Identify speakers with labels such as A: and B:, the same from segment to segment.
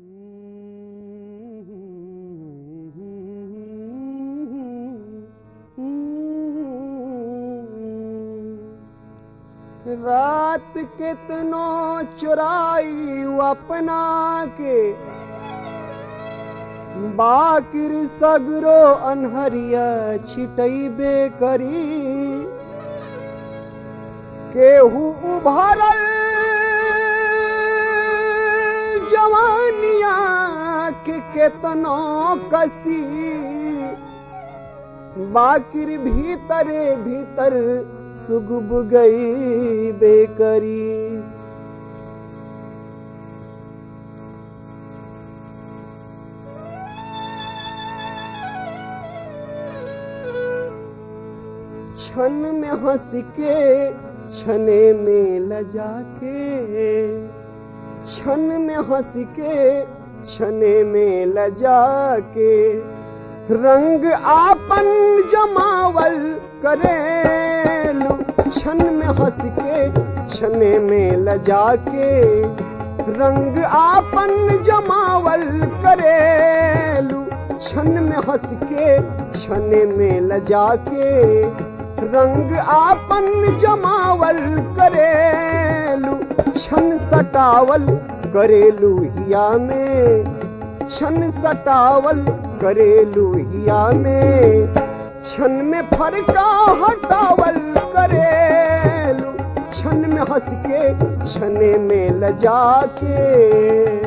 A: रात कितनो चुराई अपना के बाकिर सगरो अनहरिया छिटैबे करी केहू उभरल जवानिया के केतनो कसी बाकिर भीतरे भीतर सुगुब गई बेकरी क्षण में हंस के छने में लजा के क्षण में हंस के छने में लजा के रंग आपन जमावल करेलू क्षण में हंस के छने में लजा के रंग आपन जमावल करेलू क्षण में हंस के छने में लजा के रंग आपन जमावल करेलू छन सटावल करेलू हिया में छन सटावल करेलू हिया में छन में फरका हटावल करेलू छन में हंस के छने में लजा के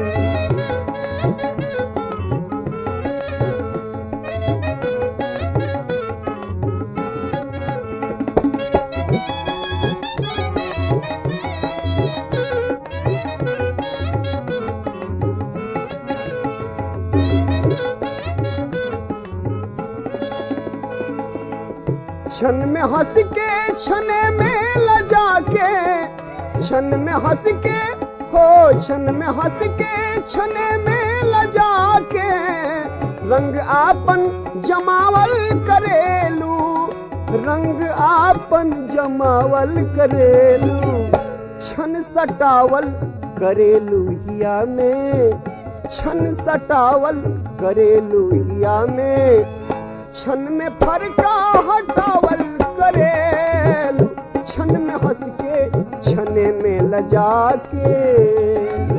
A: क्षण में हंस के छने में लजा के क्षण में हंस के हो क्षण में हंस के छने में लजा के रंग आपन जमावल करेलू रंग आपन जमावल करेलू छन सटावल करेलू हिया में छन सटावल करेलू हिया में छन में फरका हटावल करेलू छन में हंस के छने में लजा के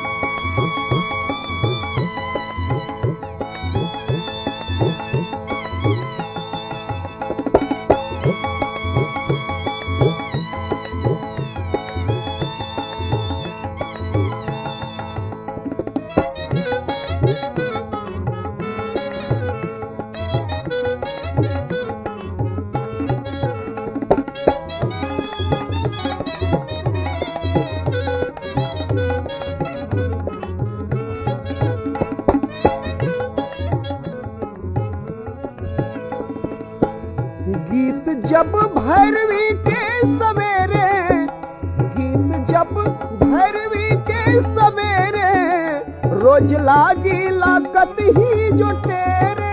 A: गीत जब भैरवी के सवेरे गीत जब भैरवी के सवेरे रोज लागी लागत ही जो तेरे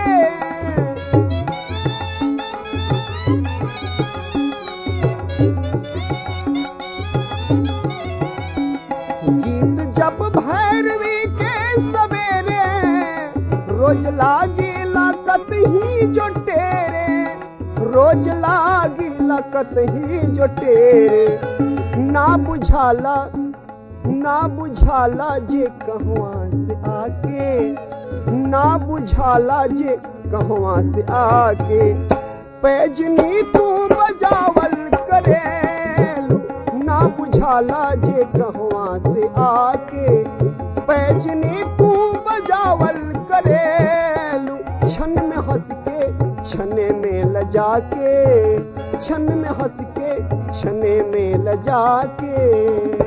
A: गीत जब भैरवी के सवेरे रोज लागी लागत ही जो तेरे रोज लागी लकत ही जो तेरे ना बुझाला ना बुझाला जे कहवा से आके ना बुझाला जे कहवा से आके पैजनी तू बजावल करेलू ना बुझाला जे कहवा से आके पैजनी तू बजावल करेलू छन में हंस के छने में लजा के छन में हंस के छने में लजा के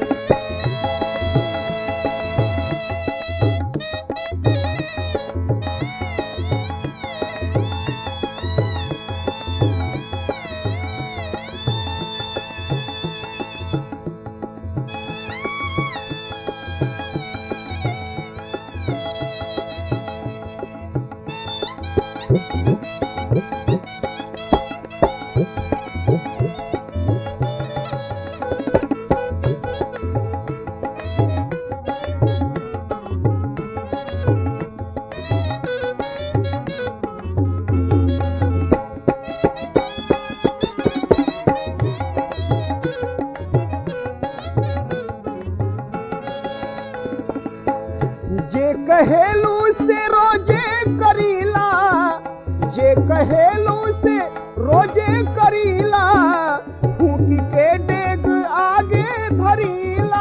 A: जे कहेलू से रोजे करीला जे कहेलू से रोजे करीला फूकी के डेग आगे धरीला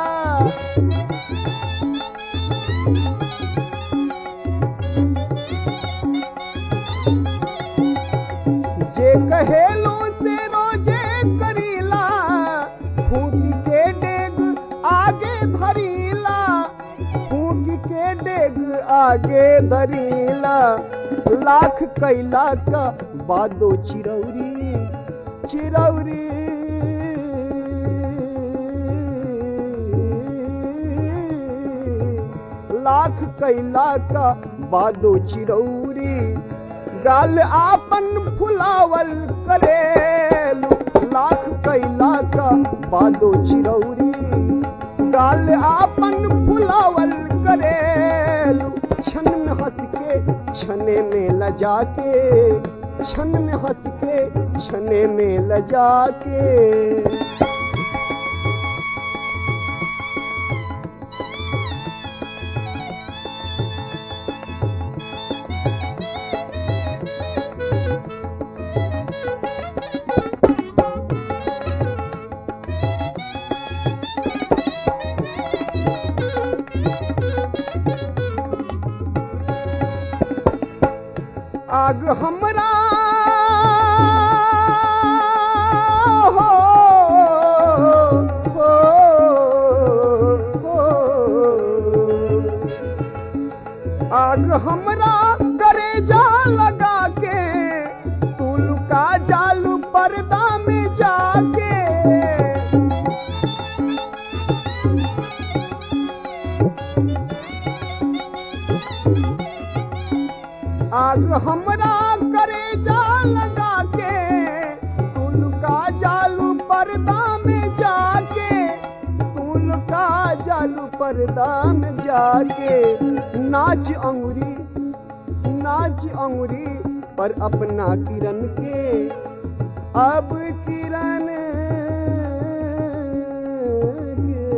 A: जे कहेलू से रोजे करीला फूकी के डेग आगे धरीला फूकी के डेग आगे धरीला लाख कैला का बादो चिरौरी चिरौरी लाख कैला का बादो चिरौरी गाल आपन फुलावल करेलू लाख कैला का बादो चिरौरी गाल आपन फुलावल करेलू छन में हंस के छने में लजा के छन में हंस के छने में लजा के आग हमरा हो, हो, हो। आग हमरा करे जा लगा के तू लुका जालू पर्दा में जाके आग हमरा करे जा लगा के तुल का जालू पर्दा में जाके तुल का जालू पर्दा में जाके नाच अंगुरी नाच अंगुरी पर अपना किरण के अब किरण के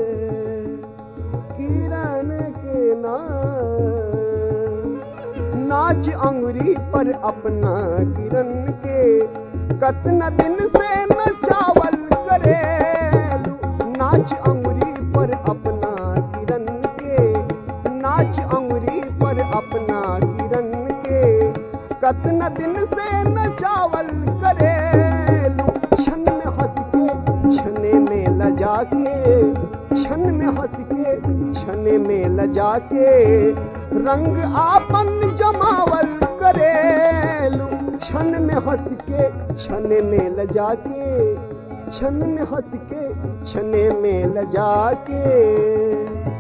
A: किरण के नाम नाच अंगुरी पर अपना किरण के कतना दिन से न चावल करे नाच अंगुरी पर अपना किरण के नाच अंगुरी पर अपना किरण के कतना दिन से न चावल करे छन में हंस के छने में लजा के छन में हंस के छने में लजा के रंग आपन जमावल करेलू छन में हंस के छने में लजा के छन में हंस के छने में लजा के